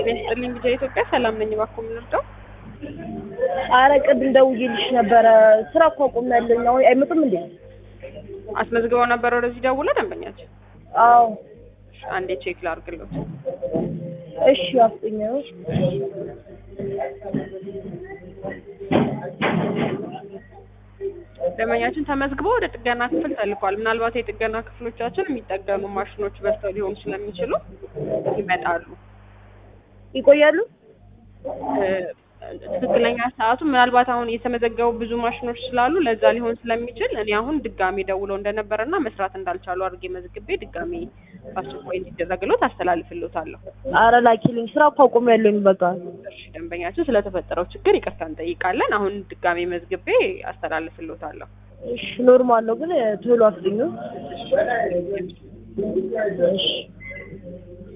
ጤና ይስጥልኝ ጊዜ ኢትዮጵያ ሰላም ነኝ። እባክዎ ምን ልርዳው? አረ ቅድም ደውዬልሽ ነበረ። ስራ እኮ አቁሜያለሁኝ። አሁን አይመጡም እንዴ? አስመዝግበው ነበር ወደዚህ ደውለ ደንበኛችን? አዎ። አንዴ ቼክ ላድርግልዎት። እሺ አፍጥኝ ነው። ደንበኛችን ተመዝግበው ወደ ጥገና ክፍል ተልኳል። ምናልባት የጥገና ክፍሎቻችን የሚጠገኑ ማሽኖች በዝተው ሊሆኑ ስለሚችሉ ይመጣሉ። ይቆያሉ? እ፣ ትክክለኛ ሰዓቱ ምናልባት አሁን የተመዘገቡ ብዙ ማሽኖች ስላሉ ለዛ ሊሆን ስለሚችል እኔ አሁን ድጋሜ ደውለው እንደነበረና መስራት እንዳልቻሉ አድርጌ መዝግቤ ድጋሜ በአስቸኳይ እንዲደረግሎት አስተላልፍሎታለሁ። አረ ላኪልኝ። ስራ እኮ አቁሜያለሁኝ። በቃ እሺ ደንበኛችን ስለተፈጠረው ችግር ይቅርታ እንጠይቃለን። አሁን ድጋሜ መዝግቤ አስተላልፍሎታለሁ። እሺ ኖርማል ነው፣ ግን ቶሎ አፍጥኙ። እሺ